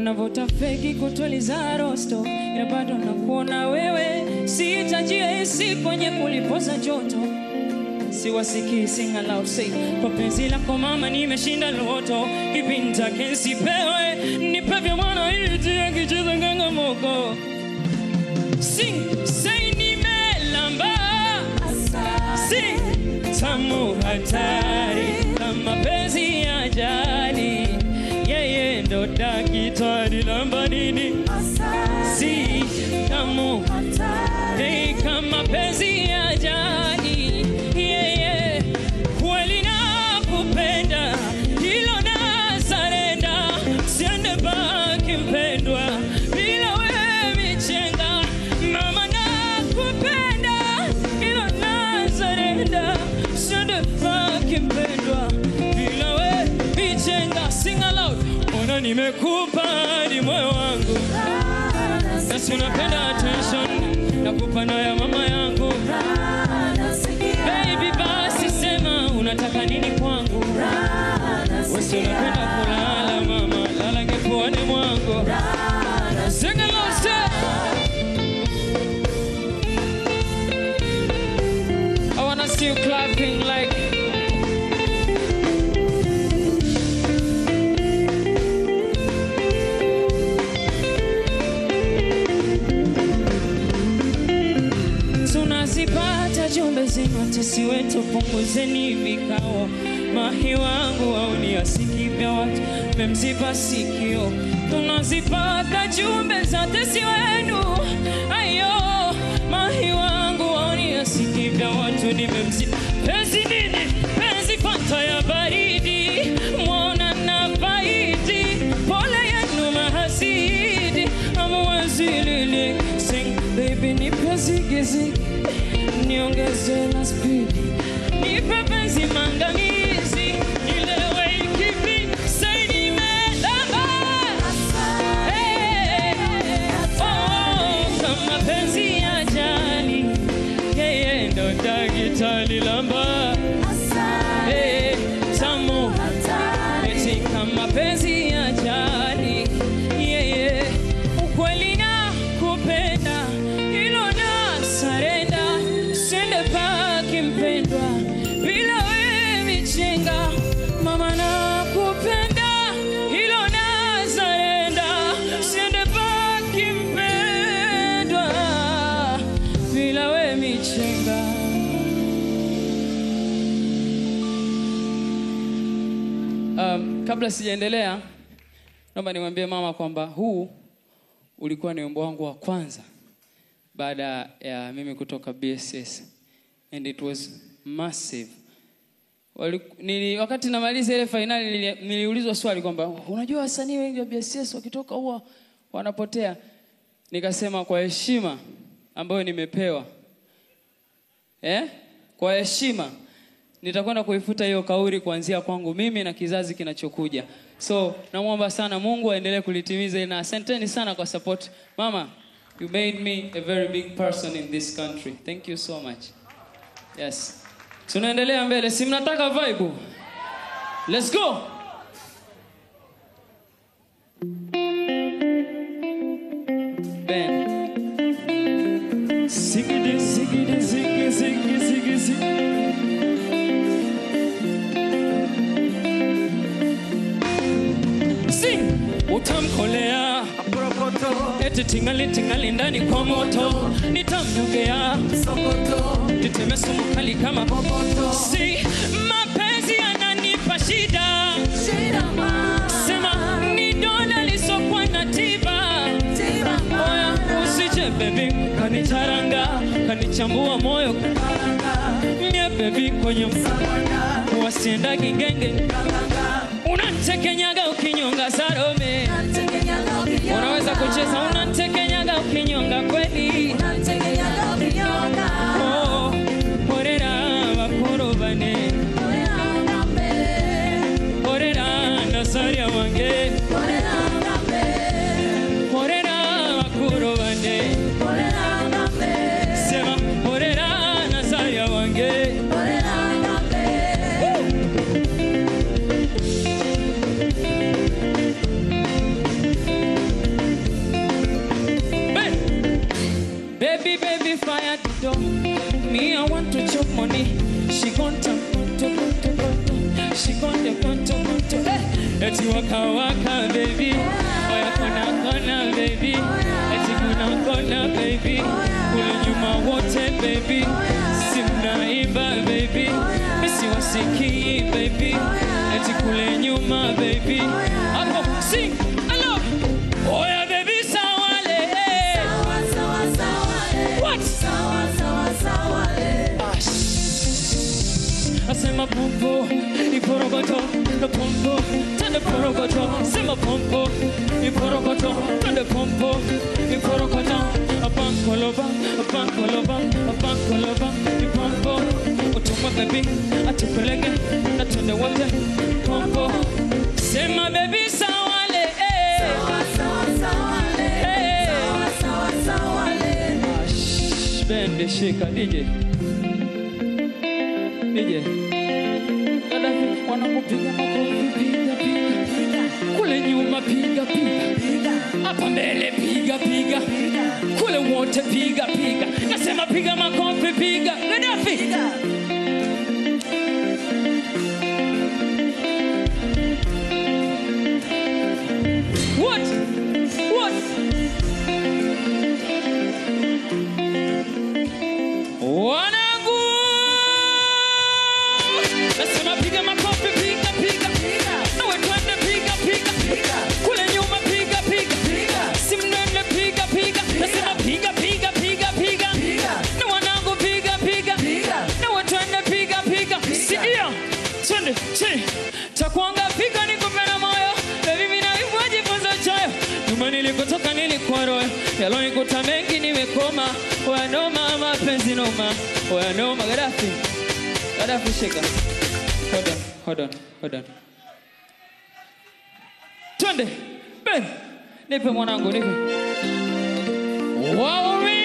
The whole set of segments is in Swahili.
unavuta feki kutuliza rosto, ila bado nakuona wewe, sihitajia hisi kwenye kulipoza joto siwasikii sing aloud say kwa penzi lako mama nimeshinda loto kipi nitake nsipewe nipe vya mwana iti akicheza ngangamoko sing say nimelamba sing tamu hatari na mapenzi ya ajali yeye ndo dakitari lamba nini si tamu Hey, kama penzi ya ajali yeye kweli nakupenda hilo na sarenda siende baki mpendwa bila wewe michenga mama nakupenda hilo na sarenda siende baki mpendwa bila wewe michenga sing aloud mbona nimekupa hadi moyo wangu nasi unapenda attention nakupa na ya mama yangu baby basi sema unataka nini kwangu wesi unapenda kulala mama lala ngefuani mwangu Sing along, say. I wanna see you clapping like tunazipata jumbe zenu tesi wetu punguzeni vikao mahi wangu auni asiki vya watu memziba sikio tunazipata jumbe za tesi wenu ayo mahi wangu auni asiki vya watu nimemziba penzi nini penzi fanta ya baridi mwona na faidi pole yenu mahasidi amuwezilili sing baby nipe zigizigi niongeze na spidi nipe penzi mangamizi nilewe ikivi sai nimelamba Hey, oh, kama penzi ya jali yeye ndo dakitali lamba Hey, tamu eti kama penzi ya jali yeye ukweli na kupenda hilo na sarenda sende paki mpendwa bila wewe michenga mama na kupenda hilo na sarenda sende paki mpendwa bila wewe michenga Um, kabla sijaendelea, naomba nimwambie mama kwamba huu ulikuwa ni wimbo wangu wa kwanza baada ya mimi kutoka BSS and it was massive. Wali, nili, wakati namaliza ile fainali nili, niliulizwa swali kwamba unajua wasanii wengi wa BSS wakitoka huwa wanapotea. Nikasema kwa heshima ambayo nimepewa eh? Kwa heshima nitakwenda kuifuta hiyo kauli kuanzia kwangu mimi na kizazi kinachokuja. So namwomba sana Mungu aendelee kulitimiza hili na asanteni sana kwa support. Mama, you made me a very big person in this country. Thank you so much. Yes. Tunaendelea mbele. Si mnataka vibe? Let's go. Ben. Ziggy, ziggy, ziggy, ziggy, ziggy, ziggy. Sing utamkolea eti tingali tingali ndani kwa moto nitamnyongea niteme sumu kali kama si mapenzi yananipa shida sema ni dola lisokwa na tiba oya usije bebi kanicharanga kanichambua moyo mie bebi kwenye wasienda kigenge unantekenyaga ukinyonga sarome unaweza kucheza unantekenyaga ukinyonga kweli Oh, horera bakurubane horera nasaria wange horera bakurubane sema horera nasaria wange eti waka waka baby oya kona kona baby eti kuna kona baby kule nyuma wote baby simnaimba baby misiwasikii baby eti kule nyuma baby hapo sing hello oya baby sawale what Asema pompo, iporogoto, the pompo, tende porogoto, sema pompo, iporogoto, tende pompo, iporogoto, a bankoloba, a bankoloba, a bankoloba, ipompo, utuma baby, atupeleke, na tende wote, pompo, sema baby sawale, eh, eh, Ah, shh, bende shika DJ. DJ. Gaddafi wanakupiga makofi piga piga. Kule nyuma piga piga. Hapa mbele piga piga. Kule wote piga piga. Nasema piga makofi piga. Gaddafi. What? What? Wanangu. Nasema piga makofi piga piga. Nawe twende piga piga. Kule nyuma piga piga. Simnene piga piga. Nasema piga piga piga piga. Na wanangu piga piga. Nawe twende piga piga. Sikia. Twende chi. Takuanga piga nikupe na moyo. Baby mimi na hivyo jifunza choyo. Nyuma nilikotoka nilikuwa royo. Yalonikuta mengi nimekoma. Oya noma mapenzi noma. Oya noma Gaddafi. Gaddafi shika. Hold on, hold on, hold on. Twende. Ben. Nipe mwanangu, nipe. Waumi.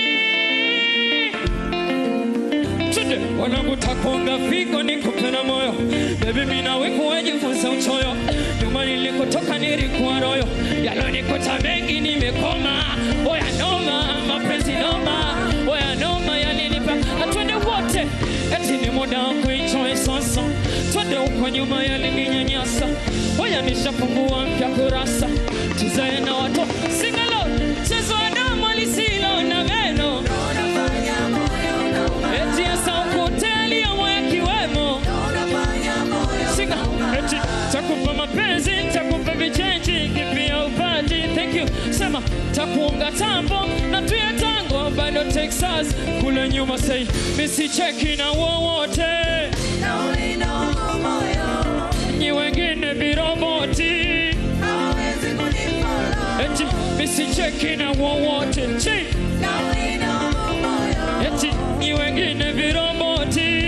Twende. Wanangu takonga figo nikupe na moyo. Baby mimi nawe kuwajifunza uchoyo. Nyuma nilikotoka nilikuwa royo. Yalonikuta mengi nimekoma. Oya noma, mapenzi noma. Oya noma yalinipa. Atwende wote. Eti ni muda wa kuenjoy sasa. Twende huko nyuma yalininyanyasa. Oya nishafungua mpya kurasa. Tuzae na watu. Sing along. Chezo wa damu lisilo na meno. Eti ya sauti aliyomoya kiwemo. Singa. Eti takupa mapenzi, takupa vichenji, kipia upati. Thank you. Sema takuunga tambo na tuya tango bado Texas kule nyuma say misicheki na wowote nyi wengine biroboti eti misicheki na wowote chi eti nyi wengine biroboti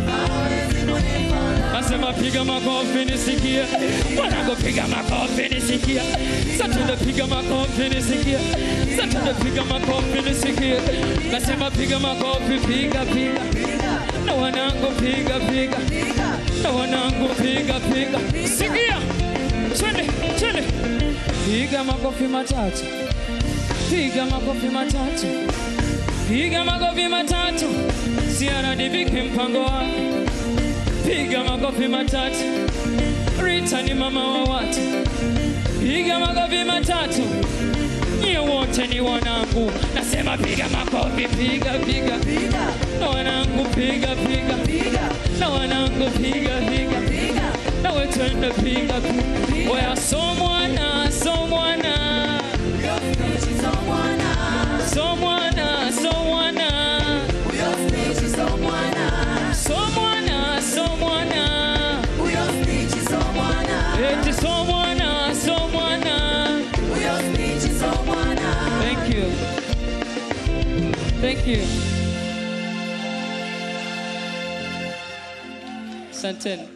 Nasema piga makofi nisikie, wanangu piga makofi nisikie, satende piga makofi nisikie, satende piga makofi nisikie. Nasema piga makofi piga piga, na wanangu piga piga, na wanangu piga piga, sikia, twende twende, piga makofi matatu, piga makofi matatu, piga makofi matatu, siaradibiki mpango wako piga makofi matatu. Rita ni mama wa watu, piga makofi matatu. Nyie wote ni wanangu, nasema piga makofi, piga piga, na wanangu piga piga, na wanangu piga piga, na wetende piga piga. Oya so mwana, so mwana, so mwana, so mwana, so mwana, so mwana. Eti so mwana, so mwana. Thank you. Thank you. Asanteni.